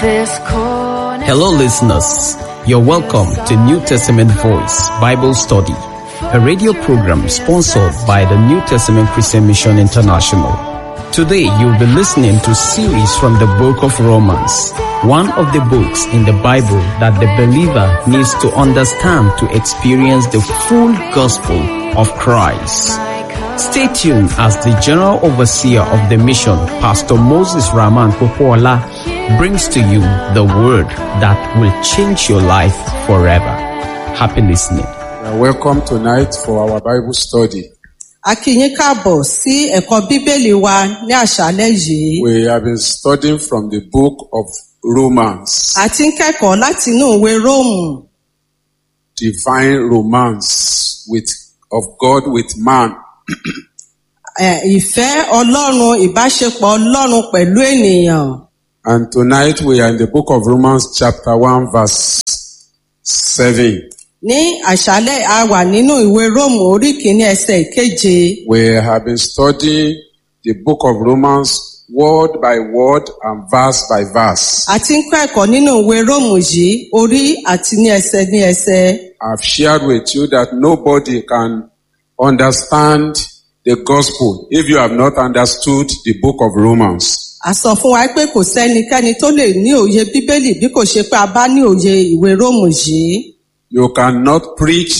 this corner. Hello, listeners. You're welcome to New Testament Voice Bible Study, a radio program sponsored by the New Testament Christian Mission International. Today, you'll be listening to series from the book of Romans, one of the books in the Bible that the believer needs to understand to experience the full gospel of Christ. Stay tuned as the General Overseer of the mission, Pastor Moses Rahman Popola, brings to you the word that will change your life forever. Happy listening. You are welcome tonight for our Bible study. A kí yín káàbọ̀ sí ẹ̀kọ́ Bíbélì wa ní àṣálẹ́ yìí. We have been studying from the book of Romans, A ti ń kẹ́kọ̀ọ́ láti inú ìwé Róòmù. divine romance with of God with man. Ẹ̀, Ìfẹ́ Ọlọ́run ìbáṣepọ̀ Ọlọ́run pẹ̀lú ènìyàn. And tonight we are in the book of Romans chapter 1 verse 7. Ní àṣálẹ́ a wà nínú ìwé Róòmù orí kìíní ẹsẹ̀ ìkeje. We have been studying the book of Romans word by word and verse by verse. A ti ń kọ́ ẹ̀kọ́ nínú ìwé Róòmù yìí orí àti ní ẹsẹ̀ ní ẹsẹ̀. I've shared with you that nobody can understand the gospel if you have not understood the book of Romans. A sọ fún wa pé kò sẹ́nikẹ́ni tó lè ní òye Bíbélì bí kò ṣe pé a bá ní òye ìwé Róòmù yìí. You cannot preach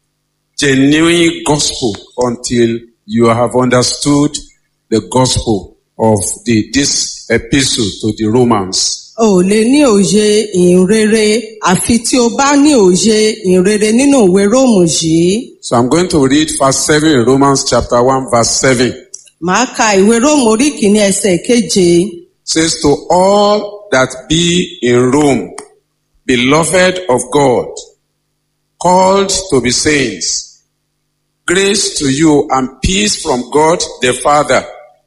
genuine gospel until you have understood the gospel of the this epistle to the Romans. O ò lè ní òye ìhìnrere àfi tí o bá ní òye ìhìnrere nínú ìwé Róòmù yìí. So I'm going to read verse 7 in Romans chapter 1 verse 7. Màá ka ìwé Róòmù orí kìíní ẹsẹ̀ keje. says to all that be in Rome, beloved of God, called to be saints, grace to you and peace from God the Father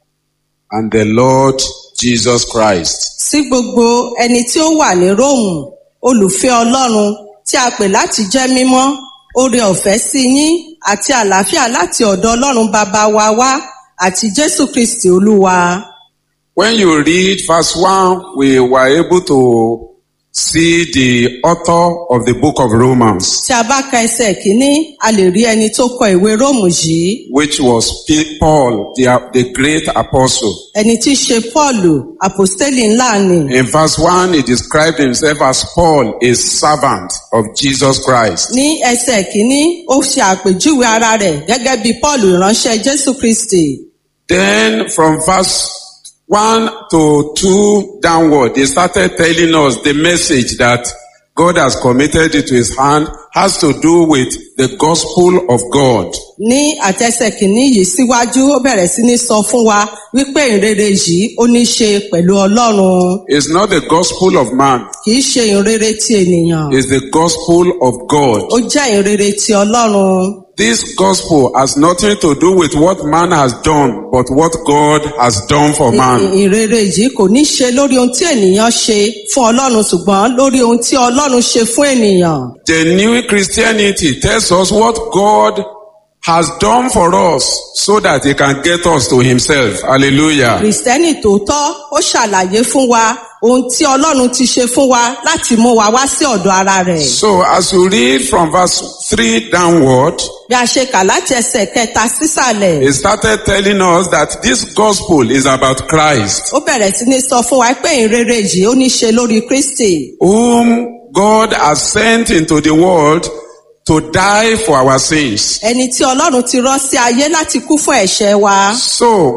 and the Lord Jesus Christ. Sí gbogbo ẹni tí ó wà ní Róòmù, olùfẹ́ Ọlọ́run tí a pè láti jẹ́ mímọ́, oore ọ̀fẹ́ sí yín àti àlàáfíà láti ọ̀dọ̀ Ọlọ́run bàbá wa wá àti Jésù Kristì Olúwa. When you read verse 1, we were able to see the author of the book of Romans, Tí a bá ka ẹsẹ̀ kìíní, a lè rí ẹni tó kọ ìwé Róòmù yìí. which was P- Paul, the, the great apostle. ẹni tí í ṣe Pọ́ọ̀lù àpòstélì ńlá ni. In verse 1, he described himself as Paul, a servant of Jesus Christ. ní ẹsẹ̀ kìíní ó ṣe àpèjúwe ara rẹ̀ gẹ́gẹ́ bí Pọ́ọ̀lù ìránṣẹ́ Jésù Kristi. Then from verse 1 to 2 downward, they started telling us the message that God has committed into his hand has to do with the gospel of God. ní àtẹsẹ̀ kìíní yìí síwájú ó bẹ̀rẹ̀ sí ní sọ fún wa wípé ìrere yìí ó ní ṣe pẹ̀lú Ọlọ́run It's not the gospel of man, kìí ṣe ìrere ti ènìyàn it's the gospel of God. ó jẹ́ ìrere ti Ọlọ́run. This gospel has nothing to do with what man has done, but what God has done for Ì- man. ìrere yìí kò ní ṣe lórí ohun tí ènìyàn ṣe fún Ọlọ́run ṣùgbọ́n lórí ohun tí Ọlọ́run ṣe fún ènìyàn. The new Christianity tells us what God has done for us so that he can get us to himself. Hallelujah. Kìrìsìtẹ́nì tòótọ́ ó ṣàlàyé fún wa ohun tí Ọlọ́run ti ṣe fún wa láti mú wa wá sí ọ̀dọ̀ ara rẹ̀. So as you read from verse 3 downward, Bí a ṣe kà láti ẹsẹ̀ kẹta sísàlẹ̀, he started telling us that this gospel is about Christ, ó bẹ̀rẹ̀ sí ní sọ fún wa pé ìrere yìí ó ní ṣe lórí Kristi. whom God has sent into the world to die for our sins. Ẹni tí Ọlọ́run ti rán sí ayé láti kú fún ẹ̀ṣẹ̀ wa. So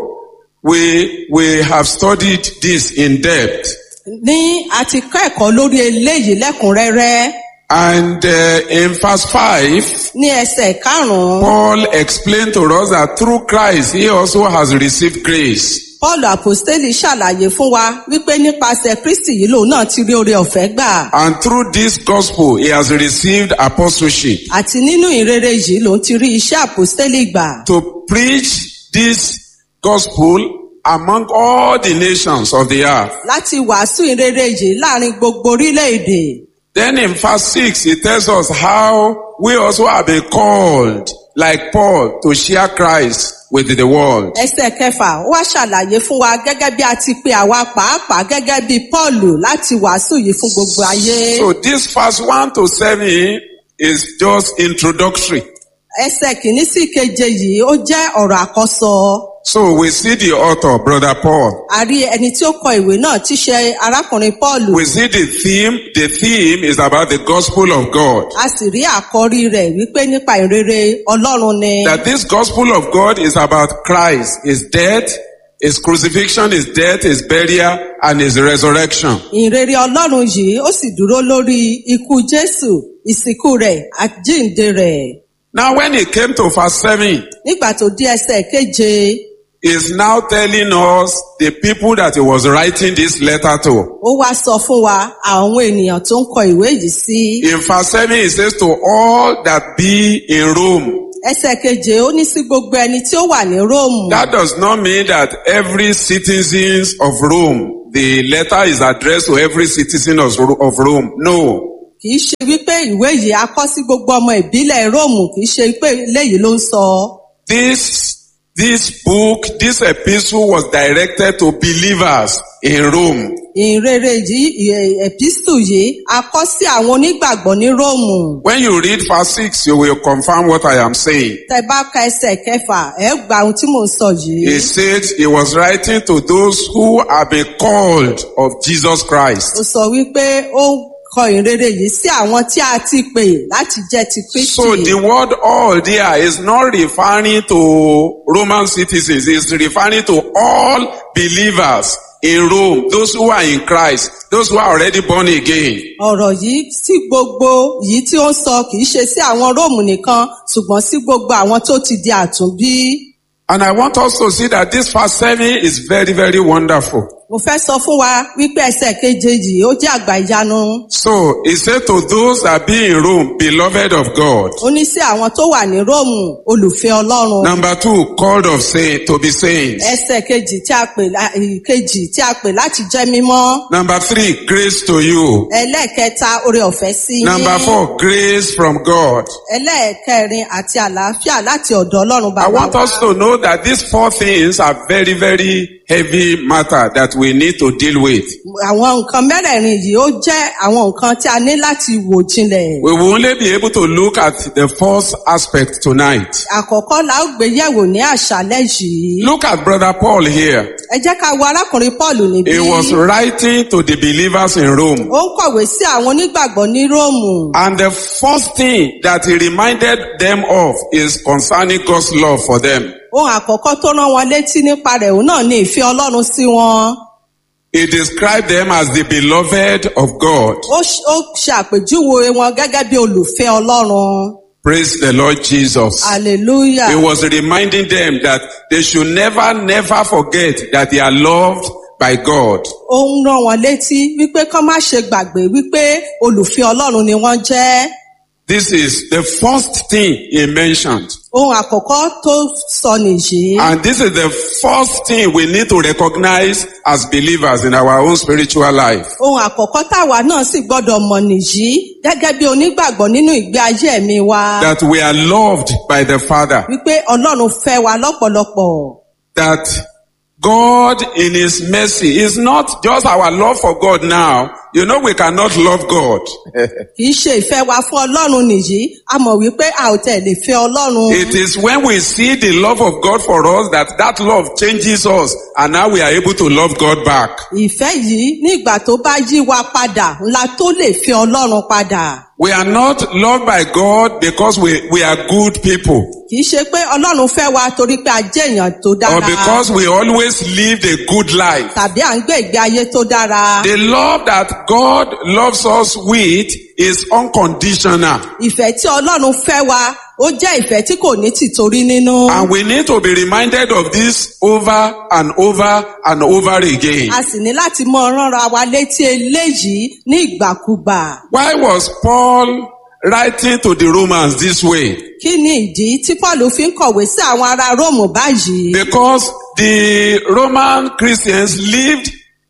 we, we have studied this in depth. Ní a ti kọ́ ẹ̀kọ́ lórí eléyìí lẹ́kùnrẹ́rẹ́. And uh, in verse 5, Ní ẹsẹ̀ karùn-ún, Paul explained to us that through Christ he also has received grace. Pọ́ọ̀lù àpòstélì ṣàlàyé fún wa wípé nípasẹ̀ Kristi yìí lòun náà ti rí oore ọ̀fẹ́ gbà. And through this gospel he has received apostleship Àti nínú ìrere yìí lòun ti rí iṣẹ́ àpòstélì gbà. to preach this gospel among all the nations of the earth. Láti wàásù ìrere yìí láàrin gbogbo orílẹ̀-èdè. Then in verse 6 he tells us how we also have been called like Paul, to share Christ with the world. ẹsẹ̀ kẹfà ó wá ṣàlàyé fún wa gẹ́gẹ́ bí a ti pe àwa pàápàá gẹ́gẹ́ bí Pọ́ọ̀lù láti wàásù yìí fún gbogbo ayé. So this verse 1 to 7 is just introductory. ẹsẹ̀ kìíní sí keje yìí ó jẹ́ ọ̀rọ̀ àkọ́sọ. So we see the author, Brother Paul. a rí ẹni tí ó kọ ìwé náà tí ṣe arákùnrin Pọ́ọ̀lù. We see the theme. The theme is about the gospel of God. a sì rí àkọ́rí rẹ̀ wípé nípa ìrere Ọlọ́run ni. That this gospel of God is about Christ, his death, his crucifixion, his death, his burial, and his resurrection. ìrere Ọlọ́run yìí ó sì dúró lórí ikú Jésù ìsìnkú rẹ̀ àjíǹde rẹ̀. Now when he came to verse 7, nígbà tó dé ẹsẹ̀ keje is now telling us the people that he was writing this letter to. ó wá sọ fún wa àwọn ènìyàn tó ń kọ ìwé yìí sí. In verse 7, it says, To all that be in Rome. ẹsẹ̀ keje ó ní sí gbogbo ẹni tí ó wà ní Róòmù. That does not mean that every citizens of Rome, the letter is addressed to every citizen of Ro- of Rome. No. kì í ṣe wípé ìwé yìí a kọ sí gbogbo ọmọ ìbílẹ̀ Róòmù kì í ṣe pé léyìí ló ń sọ. This, this book, this epistle was directed to believers in Rome. ìrere yìí ì- epistle yìí a kọ sí àwọn onígbàgbọ́ ní Róòmù. When you read verse 6, you will confirm what I am saying. tẹ bá ka ẹsẹ̀ kẹfà ẹ gba ohun tí mò ń sọ yìí. He said he was writing to those who have been called of Jesus Christ. ó sọ wípé ó kọ ìrere yìí sí àwọn tí a ti pè láti jẹ́ ti Kristi. So the word all there is not referring to Roman citizens, it's referring to all believers in Rome, those who are in Christ, those who are already born again. ọ̀rọ̀ yìí sí gbogbo yìí tí ó ń sọ kì í ṣe sí àwọn róòmù nìkan ṣùgbọ́n sí gbogbo àwọn tó ti di àtúnbí. And I want us to see that this verse 7 is very, very wonderful. mo fẹ́ sọ fún wa wípé ẹsẹ̀ keje yìí ó jẹ́ àgbà ìyanu. So he said to those that be in Rome, beloved of God. ó ní sí àwọn tó wà ní róòmù olùfẹ́ ọlọ́run. Number two, called of saint to be saints. ẹsẹ̀ kejì tí a pè lá- kejì tí a pè láti jẹ́ mímọ́. Number three, grace to you. ẹlẹ́ẹ̀kẹta oore ọ̀fẹ́ sí yín. Number four, grace from God. ẹlẹ́ẹ̀kẹrin àti àlàáfíà láti ọ̀dọ̀ ọlọ́run I bàbá want wa. us to know that these four things are very, very heavy matter that we need to deal with. àwọn nǹkan mẹ́rẹ̀ẹ̀rin yìí ó jẹ́ àwọn nǹkan tí a ní láti wò jinlẹ̀. We will only be able to look at the first aspect tonight. àkọ́kọ́ la ó gbé yẹ̀wò ní àṣálẹ́ yìí. Look at brother Paul here. ẹ jẹ́ ká wo arákùnrin paul níbí. He was writing to the believers in Rome. ó ń kọ̀wé sí àwọn onígbàgbọ́ ní róòmù. And the first thing that he reminded them of is concerning God's love for them. ohun àkọ́kọ́ tó rán wọn létí nípa rẹ̀ òun náà ní ìfẹ́ ọlọ́run sí wọn. He described them as the beloved of God. ó ṣ- ó ṣe àpèjúwe wọn gẹ́gẹ́ bí olùfẹ́ ọlọ́run. Praise the Lord Jesus. hallelujah. He was reminding them that they should never, never forget that they are loved by God. ó ń rán wọn létí wípé kán má ṣe gbàgbé wípé olùfẹ́ ọlọ́run ni wọ́n jẹ́. This is the first thing he mentioned. ohun àkọ́kọ́ tó sọ nìyí. And this is the first thing we need to recognize as believers in our own spiritual life. ohun àkọ́kọ́ táwa náà sì gbọ́dọ̀ mọ̀ nìyí gẹ́gẹ́ bí onígbàgbọ́ nínú ìgbé ayé ẹ̀mí wa. That we are loved by the Father. wípé ọlọ́run fẹ́ wa lọ́pọ̀lọpọ̀. That God in His mercy is not just our love for God now. You know we cannot love God. kì í ṣe ìfẹ́ wa fún ọlọ́run nìyí a mọ̀ wípé a ò tẹ̀ lè fẹ́ ọlọ́run. It is when we see the love of God for us that that love changes us and now we are able to love God back. ìfẹ́ yìí ní ìgbà tó bá yí wa padà ńlá tó lè fẹ́ ọlọ́run padà. We are not loved by God because we, we are good people kì í ṣe pé ọlọ́run fẹ́ wa torí pé a jẹ́ èèyàn tó or dára because we always lived a good life. tàbí à ń gbé ìgbé ayé tó dára. The love that God loves us with is unconditional. ìfẹ́ tí ọlọ́run fẹ́ wa ó jẹ́ ìfẹ́ tí kò ní tìtorí nínú. And we need to be reminded of this over and over and over again. a sì ní láti mọ ránra wa létí eléyìí ní ìgbàkúgbà. Why was Paul writing to the Romans this way? kí ni ìdí tí paul fi ń kọ̀wé sí àwọn ará róòmù báyìí. Because the Roman Christians lived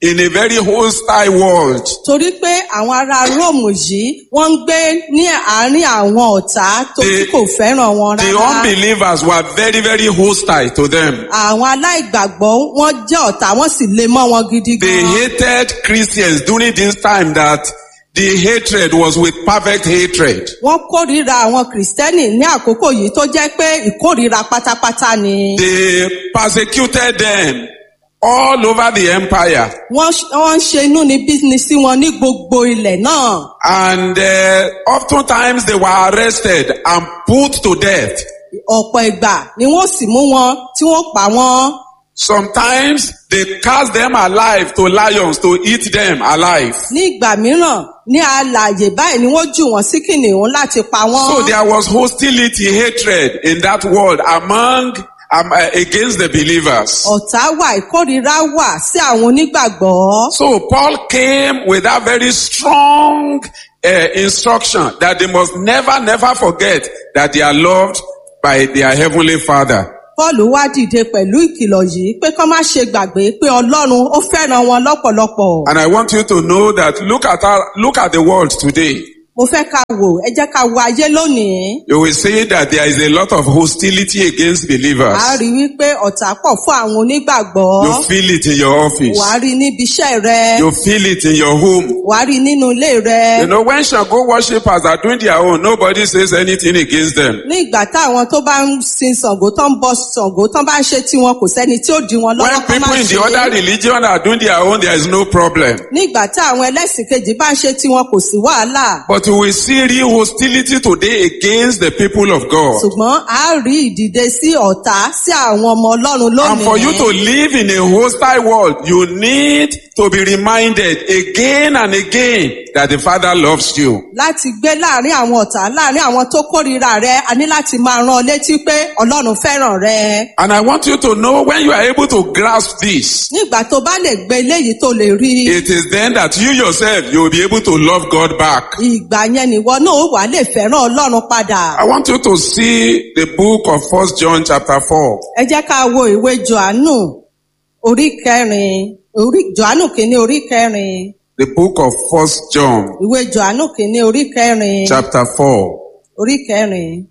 in a very hostile world. torí pé àwọn ará róòmù yìí wọ́n ń gbé ní àárín àwọn ọ̀tá tó tí The- kò fẹ́ràn wọn The rárá. unbelievers were very, very hostile to them. àwọn aláìgbàgbọ́ wọ́n jẹ́ ọ̀tá wọ́n sì lè mọ́ wọn gidi They gan. hated Christians during this time that the hatred was with perfect hatred. wọ́n kórìíra àwọn kìrìsìtẹ́nì ní àkókò yìí tó jẹ́ pé ìkórìíra pátápátá ni. They persecuted them all over the empire. wọ́n ṣ- wọ́n ń ṣe inú ní bísíǹsì wọn ní gbogbo ilẹ̀ náà. And uh, oftentimes they were arrested and put to death. ọ̀pọ̀ ìgbà ni wọ́n sì mú wọn tí wọ́n pa wọ́n. Sometimes they cast them alive to lions to eat them alive. ní ìgbà mìíràn ní alààyè báyìí ni wọ́n jù wọ́n sí kìnìún láti pa wọ́n. So there was hostility, hatred in that world among um, uh, against the believers. ọ̀tá wà ìkórìíra wà sí àwọn onígbàgbọ́. So Paul came with that very strong uh, instruction that they must never, never forget that they are loved by their heavenly Father. Paul wá dìde pẹ̀lú ìkìlọ̀ yìí pé kán má ṣe gbàgbé pé Ọlọ́run ó fẹ́ràn wọn lọ́pọ̀lọpọ̀. And I want you to know that look at our, look at the world today. Mo fẹ́ ká wò ẹ jẹ́ ká wo ayé lónìí. You will see that there is a lot of hostility against believers. À á rí wípé ọ̀tá pọ̀ fún àwọn onígbàgbọ́. You feel it in your office. Wà á rí níbi iṣẹ́ rẹ. You feel it in your home. Wà á rí nínú ilé rẹ. You know, when Shango worshippers are doing their own, nobody says anything against them. Ní ìgbà táwọn tó bá ń sin Ṣàngó tó ń bọ Ṣàngó tó bá ń ṣe tiwọn kò sẹ́ni tí ó di wọn When lọ́wọ́ kán má people in the ṣe. other religion are doing their own, there is no problem. Ní ìgbà tí àwọn ẹlẹ́sìn kejì bá ń ṣe tiwọn kò sí wàhálà. But you will see real hostility today against the people of God. Ṣùgbọ́n a rí ìdìde sí ọ̀tá sí àwọn ọmọ Ọlọ́run And for you to lónìí. live in a hostile world, you need to be reminded again and again that the Father loves you. Láti gbé láàrin àwọn ọ̀tá láàrin àwọn tó kórìíra rẹ, a ní láti máa rán ọ létí pé Ọlọ́run fẹ́ràn rẹ. And I want you to know when you are able to grasp this, Nígbà tó bá lè gbé eléyìí tó lè rí i. it is then that you yourself, you will be able to love God back. Ìgbà yẹn nìwọ náà ó wà lè fẹ́ràn Ọlọ́run padà. I want you to see the book of First John chapter 4. Ẹ jẹ́ ká wo ìwé Jòhánù orí kẹrin orí Jòhánù kìíní orí kẹrin The book of First John ìwé Jòhánù kìíní orí kẹrin chapter 4. orí kẹrin.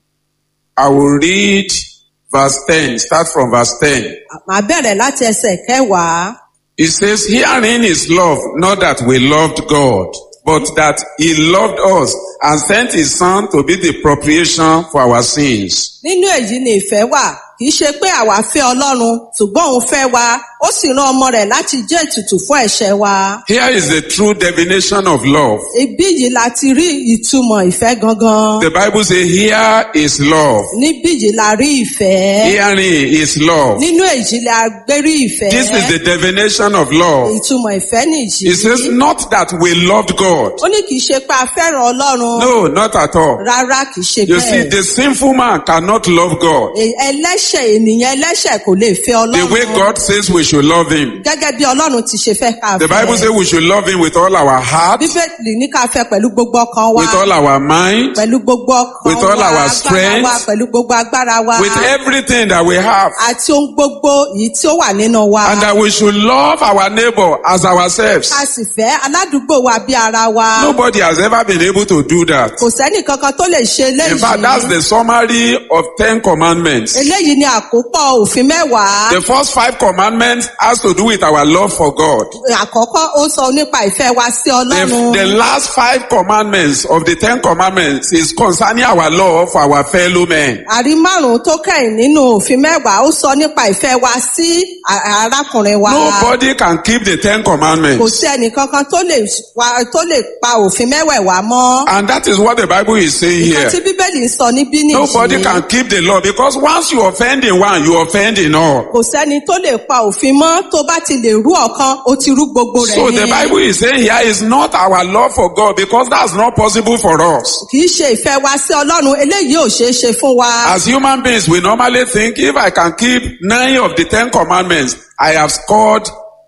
I will read verse 10, start from verse 10. Màá bẹ̀rẹ̀ láti ẹsẹ̀ kẹwàá. It says, Herein is love, not that we loved God, but that He loved us and sent His Son to be the propitiation for our sins. Nínú èyí ni ìfẹ́ wà, kì í ṣe pé àwa fẹ́ Ọlọ́run, ṣùgbọ́n òun fẹ́ wa, ó sì rán ọmọ rẹ̀ láti jẹ́ ètùtù fún ẹ̀ṣẹ̀ wa. Here is the true definition of love. Ibí yìí la ti rí ìtumọ̀ ìfẹ́ gangan. The Bible says, Here is love. Níbí yìí la rí ìfẹ́. Herein is love. Nínú èyí la gbé rí ìfẹ́. This is the definition of love. Ìtumọ̀ ìfẹ́ nìyí. It says, Not that we loved God. Ó ní kì í ṣe pé a fẹ́ràn Ọlọ́run. No, not at all. Rárá kì í ṣe You see, bẹ́ẹ̀. the sinful man cannot love God Ẹ- Ẹlẹ́ṣẹ̀ ènìyàn ẹlẹ́ṣẹ̀ kò lè fẹ́ the way Ọlọ́run. God says we should love Him. Gẹ́gẹ́ bí Ọlọ́run ti ṣe fẹ́ ká The Bible fẹ́. says we should love Him with all our heart, Bíbélì ní ká fẹ́ pẹ̀lú gbogbo ọkàn wa. with all our mind, Pẹ̀lú gbogbo ọkàn With all wa, our agbára strength. wa, pẹ̀lú gbogbo agbára wa. with everything that we have. Àti ohun gbogbo yìí tí ó wà nínú wa. And that we should love our neighbor as ourselves. Ká sì fẹ́ aládùúgbò wa bí ara wa. Nobody has ever been able to do that. Kò sẹ́nì kankan tó lè ṣe In fact, that's eléyìí. the summary of Ten Commandments. Eléyìí ni àkópọ̀ òfin mẹ́wàá. The first five commandments has to do with our love for God. Àkọ́kọ́ ó sọ nípa ìfẹ́ wa sí The, Ọlọ́run. the last five commandments of the Ten Commandments is concerning our love for our fellow men. Àrí márùn-ún tó kẹ́yìn nínú òfin mẹ́wàá ó sọ nípa ìfẹ́ wa sí a- arákùnrin wa. Nobody can keep the Ten Kò Commandments. sí ẹnìkankan tó lè wa- tó lè pa òfin mẹ́wẹ̀ẹ̀wá mọ́. And that is what the Bible is saying Nǹkan here. tí Bíbélì ń sọ níbí Nobody nìyí. can keep the law because once you offend in one, you offend in all. Kò sẹ́ni tó lè pa òfin mọ́ tó bá ti lè rú ọ̀kan ó ti rú gbogbo rẹ̀ So the ni. Bible is saying here is not our love for God because that's not possible for us. Kì í ṣe ìfẹ́ wa sí Ọlọ́run eléyìí ò ṣeé ṣe fún wa. As human beings, we normally think if I can keep nine of the Ten Commandments, I have scored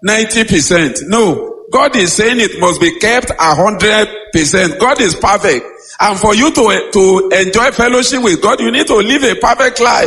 90%. No. God is saying it must be kept a hundred percent. God is perfect. And for you to, to enjoy fellowship with God, you need to live a perfect life.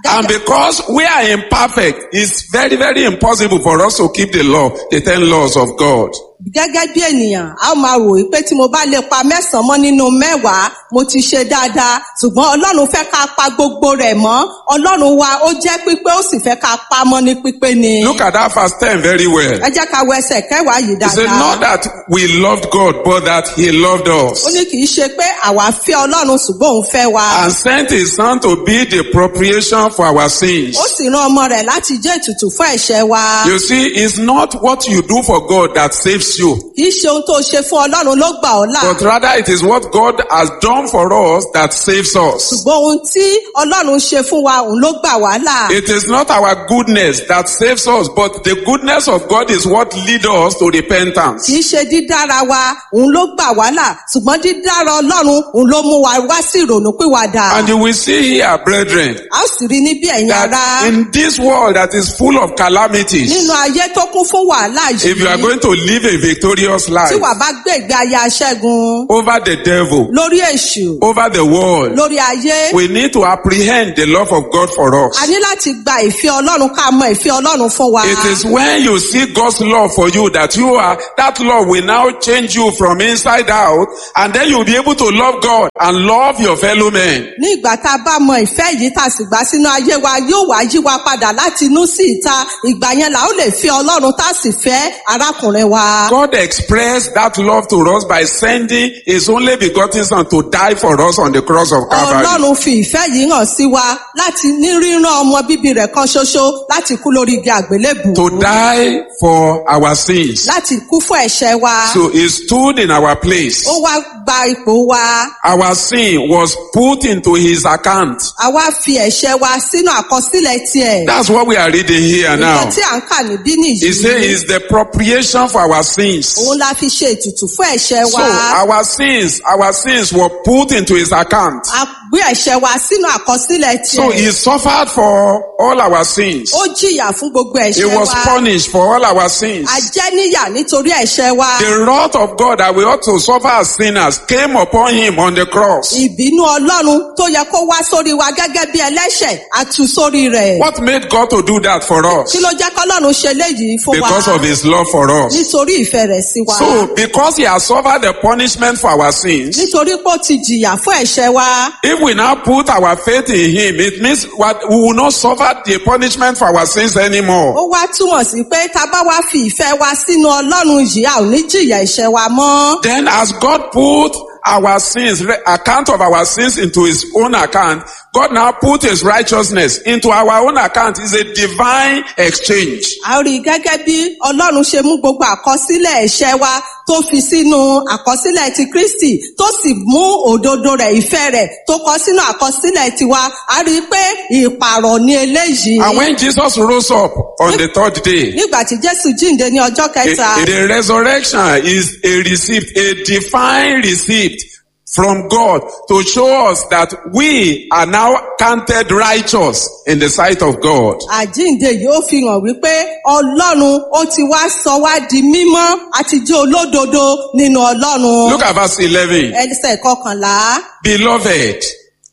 And because we are imperfect, it's very, very impossible for us to keep the law, the ten laws of God. gẹ́gẹ́ bí ènìyàn a ó máa rò wí pé tí mo bá lè pa mẹ́sàn-án mọ́ nínú mẹ́wàá mo ti ṣe dáadáa ṣùgbọ́n ọlọ́run fẹ́ ká pa gbogbo rẹ̀ mọ́ ọlọ́run wa ó jẹ́ pípé ó sì fẹ́ ká pa mọ́ ní pípé ni. Look at that verse 10 very well. ẹ jẹ́ ká wo ẹsẹ̀ kẹwàá yìí He said, dáadáa. not that we loved God, but that He loved ó us. ní kì í ṣe pé àwa fẹ́ ọlọ́run ṣùgbọ́n òun fẹ́ wa. And sent His Son to be the propitiation for our sins. ó sì rán ọmọ rẹ̀ láti jẹ́ ètùtù fún ẹ̀ṣẹ̀ wa. You see, it's not what you do for God that saves you, kì í ṣe ohun tó ṣe fún ọlọ́run ló gbà ọ́ là. but rather it is what God has done for us that saves us. ṣùgbọ́n ohun tí ọlọ́run ṣe fún wa òun ló gbà wá là. It is not our goodness that saves us, but the goodness of God is what leads us to repentance. kì í ṣe dídára wa òun ló gbà wá là ṣùgbọ́n dídára ọlọ́run òun ló mú wa wá sí ìrònúpìwàdà. And you will see here, brethren, a ó sì rí níbí ẹ̀yin ará that in this world that is full of calamities, nínú ayé tó kún fún wàhálà if you are yìí going to live a victorious tí life wàá bá gbé ìgbé ayé aṣẹ́gun over the devil, lórí èṣù over the world, lórí ayé we need to apprehend the love of God for us. a ní láti gba ìfẹ́ ọlọ́run ká mọ ìfẹ́ ọlọ́run fún wa. It is when you see God's love for you that you are, that love will now change you from inside out and then you'll be able to love God and love your fellow men. ní ìgbà tá a bá mọ ìfẹ́ yìí tá a sì gbà sínú ayé wa yóò wá yí wa padà láti inú sí ìta ìgbà yẹn là ó lè fẹ́ ọlọ́run tá a sì fẹ́ arákùnrin wa. God expressed that love to us by sending his only begotten son to die for us on the cross of Calvary. ọlọ́run fi ìfẹ́ yìí hàn sí wa láti ní rírán ọmọ bíbí rẹ̀ kan ṣoṣo láti kú lórí igi àgbélébù. To die for our sins. láti kú fún ẹ̀ṣẹ̀ wa. So he stood in our place. ó wá gba ipò wa. Our sin was put into his account. àwa fi ẹ̀ṣẹ̀ wa sínú àkọsílẹ̀ tiẹ̀. That's what we are reading here now. nǹkan tí à ń kà níbí He said nìyí. it's the propitiation for our sins. òun la fi ṣe ètùtù fún ẹ̀ṣẹ̀ So wa. our sins, our sins were put into his account. a gbé ẹ̀ṣẹ̀ wa sínú àkọsílẹ̀ So tiẹ̀. he suffered for all our sins. ó jìyà fún gbogbo He ẹ̀ṣẹ̀ was wa. punished for all our sins. a jẹ́ níyà nítorí ẹ̀ṣẹ̀ wa. The wrath of God that we ought to suffer as sinners came upon him on the cross. ìbínú ọlọ́run tó yẹ kó wá sórí wa gẹ́gẹ́ bí ẹlẹ́ṣẹ̀ a tú sórí rẹ̀. What made God to do that for us? kí ló jẹ́ kọ́lọ́run ṣe léyìí fún wa. Because of his love for us. nítorí ìfẹ́ rẹ̀ sí wa. So because he has suffered the punishment for our sins, nítorí pé ó ti jìyà fún ẹ̀ṣẹ̀ wa. if we now put our faith in him, it means what we will not suffer the punishment for our sins anymore. ó wá túmọ̀ sí pé tá a bá wá fi ìfẹ́ wa sínú ọlọ́run yìí a ò ní jìyà ẹ̀ṣẹ̀ wa mọ́. Then as God put our sins, re- account of our sins into his own account, God now put his righteousness into our own account. It's a divine exchange. a rí i gẹ́gẹ́ bí ọlọ́run ṣe mú gbogbo àkọsílẹ̀ ẹ̀ṣẹ̀ wa tó fi sínú àkọsílẹ̀ ti kristi tó sì mú òdodo rẹ̀ ìfẹ́ rẹ̀ tó kọ sínú àkọsílẹ̀ tiwa a rí i pé ìpààrọ̀ ní eléyìí. And when Jesus rose up on the third day, nígbà tí jésù jíǹde ní ọjọ́ kẹta a- the resurrection is a receipt, a divine receipt from God to show us that we are now counted righteous in the sight of God. àjíǹde yìí ó fi hàn wípé ọlọ́run ó ti wá sọ wá di mímọ́ àti jẹ́ olódodo nínú ọlọ́run. Look at verse 11. ẹsẹ̀ kọkànlá Beloved,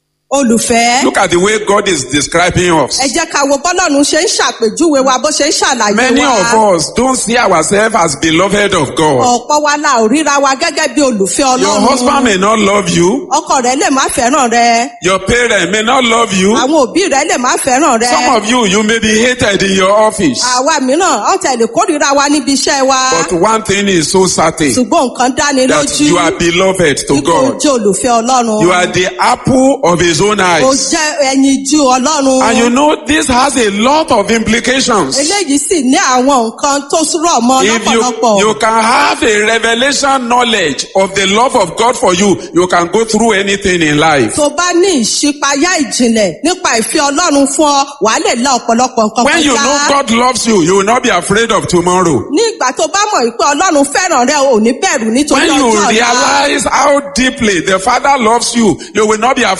olùfẹ́. look at the way God is describing us. ẹ jẹ́ ká wo bọ́lọ́run ṣe ń ṣàpèjúwe wa bó ṣe ń ṣàlàyé Many wa. of us don't see ourselves as beloved of God. ọ̀pọ̀ wa la ò ríra wa gẹ́gẹ́ bí olùfẹ́ Your husband ọlọ́run. may not love you. ọkọ rẹ lè má fẹ́ràn rẹ. Your parent may not love you. àwọn òbí rẹ lè má fẹ́ràn rẹ. Some of you, you may be hated in your office. àwa mìíràn ọ̀tẹ̀ lè kórìíra wa níbi iṣẹ́ wa. But one thing is so certain ṣùgbọ́n nǹkan dáni that lójú. you are beloved to Ipò God. jẹ́ olùfẹ́ ọlọ́run. You are the apple of his own o eyes. jẹ́ ẹyin ju ọlọ́run. And you know, this has a lot of implications. eléyìí sì ní àwọn nǹkan tó rọ̀ mọ́ If you, lọ́pọ̀lọpọ̀. you can have a revelation knowledge of the love of God for you, you can go through anything in life. tó bá ní ìṣípayá ìjìnlẹ̀ nípa ìfẹ́ ọlọ́run fún ọ wàá lè la ọ̀pọ̀lọpọ̀ nǹkan When you kọjá. know God loves you, you will not be afraid of tomorrow. ní ìgbà tó bá mọ̀ pé ọlọ́run fẹ́ràn rẹ ò ní bẹ̀rù nítorí When you ọjọ́ ọ̀la. realize how deeply the Father loves you, you will not be afraid of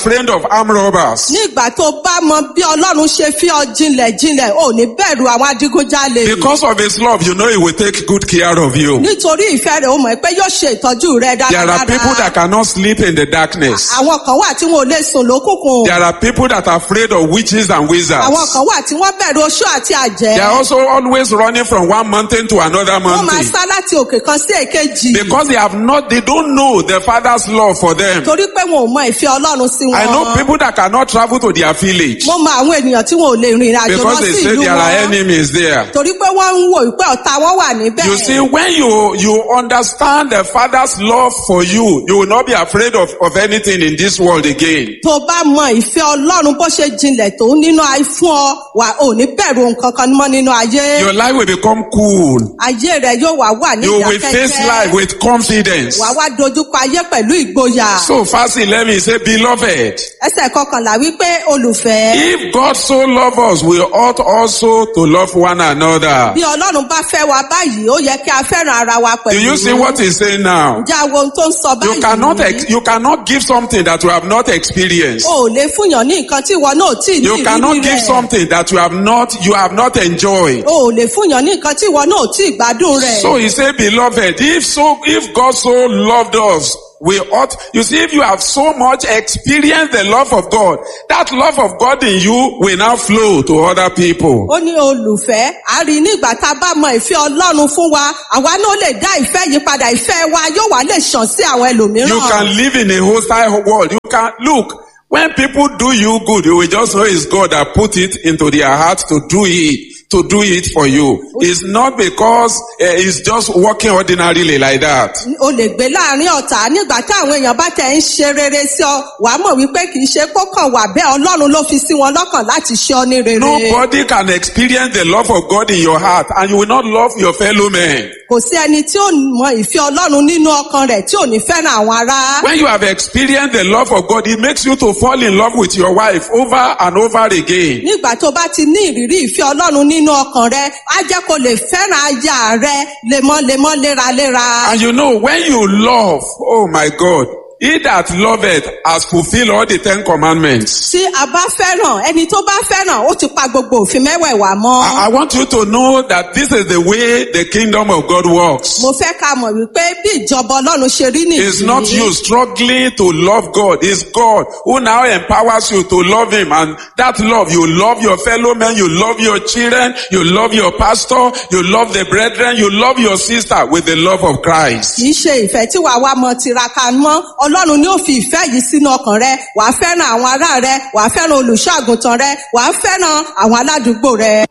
armed robbers. ní ìgbà tó bá mọ bí ọlọ́run ṣe fi ọ jinlẹ̀ jinlẹ̀ ò ní bẹ̀rù àwọn adigunjalè Because of his love, you know he will take good care of you. nítorí ìfẹ́ rẹ̀ ó mọ̀ pé yóò ṣe ìtọ́jú rẹ̀ There are people dáradára that cannot sleep in the darkness. àwọn kan wà tí wọn ò lè sùn lókùnkùn There are people that are afraid of witches and wizards. àwọn kan wà tí wọ́n bẹ̀rù oṣó àti àjẹ́ They are also always running from one mountain to another wọ́n máa mountain. sá láti òkè kan sí èkejì Because they have not, they don't know the Father's love for them. torí pé wọn ò mọ ìfẹ́ ọlọ́run sí I know wọn people that cannot travel to their village mo mọ àwọn ènìyàn tí wọn ò lè rìnrìn àjò lọ because they sí say ìlú there are wọn enemies there. torí pé wọ́n ń wò pé ọ̀tá wọn wà níbẹ̀ You see, when you, you understand the Father's love for you, you will not be afraid of, of anything in this world again. tó bá mọ ìfẹ́ ọlọ́run bó ṣe jinlẹ̀ tó nínú ayé fún ọ wà ò ní bẹ̀rù nǹkan kan mọ́ nínú ayé Your life will become cool. ayé rẹ yóò wá wà ní You will face life ìdákẹ́jẹ́ with confidence. wà wá dojúkọ ayé pẹ̀lú ìgboyà So fast, let me say, beloved, ẹsẹ̀ kọkànlá wípé olùfẹ́ if God so love us, we ought also to love one another. bí ọlọ́run bá fẹ́ wa báyìí ó yẹ kí a fẹ́ràn ara wa Do pẹ̀lú you see what he's saying now? ǹjẹ́ àwọn ohun tó ń sọ You cannot, ex- báyìí you cannot give something that you have not experienced. o ò lè fúnyàn ní nǹkan tí ìwọ náà ò tí ì ní You cannot ìrírí give rẹ̀ something that you have not, you have not enjoyed. o ò lè fúnyàn ní nǹkan tí ìwọ náà ò tí ì gbádùn rẹ̀ So he said, beloved, if so, if God so loved us, we ought, you see, if you have so much experienced the love of God, that love of God in you will now flow to other people. ó ní olùfẹ́ a rí i nígbà tá a bá mọ ìfẹ́ ọlọ́run fún wa àwa náà lè dá ìfẹ́ yìí padà ìfẹ́ wa yóò wá lè ṣàn sí àwọn ẹlòmíràn. You can live in a hostile world. You can, look, when people do you good, you will just know it's God that put it into their heart to do it, to do it for you. It's not because uh, it's just working ordinarily like that. o lè gbé láàrin ọ̀tá nígbà tí àwọn èèyàn bá tẹ̀ ń ṣe rere sí ọ wàá mọ̀ wípé kì í ṣe kókàn wà bẹ́ẹ̀ ọlọ́run ló fi sí wọn lọ́kàn láti ṣe ọ ní rere. Nobody can experience the love of God in your heart and you will not love your fellow men. kò sí ẹni tí ó mọ ìfẹ́ ọlọ́run nínú ọkàn rẹ̀ tí ò ní fẹ́ràn àwọn ará. When you have experienced the love of God, it makes you to fall in love with your wife over and over again. nígbà tó bá ti ní ìrírí ìfẹ́ ọlọ́run nínú ọkàn rẹ á jẹ́ kó lè fẹ́ràn aya rẹ lemọ́lemọ́ léraléra. And you know, when you love, oh my God, he that loveth has fulfilled all the Ten Commandments. tí a bá fẹ́ràn ẹni tó bá fẹ́ràn ó ti pa gbogbo òfin mẹ́wẹ̀ẹ̀wá mọ́. I, I want you to know that this is the way the kingdom of God works. mo fẹ́ ká mọ̀ wípé bí ìjọba ọlọ́run ṣe rí nìyí. It's not you struggling to love God. It's God who now empowers you to love Him. And that love, you love your fellow men, you love your children, you love your pastor, you love the brethren, you love your sister with the love of Christ. kì í ṣe ìfẹ́ tí wàá wá mọ tiraka mọ́ ọlọ́run ni ó fi ìfẹ́ yìí sínú ọkàn rẹ wàá fẹ́ràn àwọn ará rẹ wàá fẹ́ràn olùṣọ́ àgùntàn rẹ wàá fẹ́ràn àwọn aládùúgbò rẹ.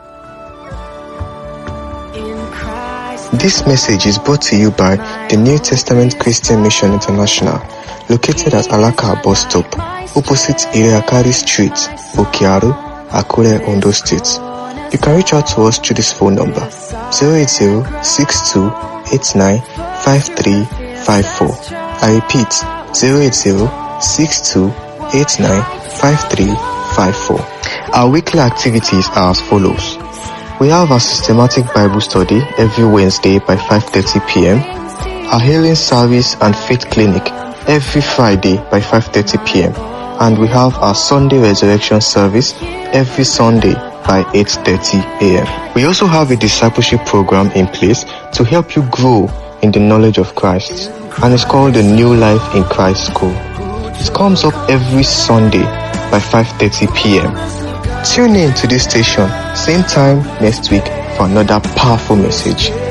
In Christ. This message is brought to you by the New Testament Christian Mission International, located at Alaka bus stop, opposite Iriakari Street, Okiaru, Akure, Ondo State. You can reach out to us through this phone number 080-6289-5354. I repeat 080-6289-5354. Our weekly activities are as follows. We have our systematic Bible study every Wednesday by 5:30 p.m. Our healing service and faith clinic every Friday by 5:30 p.m. And we have our Sunday resurrection service every Sunday by 8:30 a.m. We also have a discipleship program in place to help you grow in the knowledge of Christ, and it's called the New Life in Christ School. It comes up every Sunday by 5:30 p.m. Tune in to this station, same time next week for another powerful message.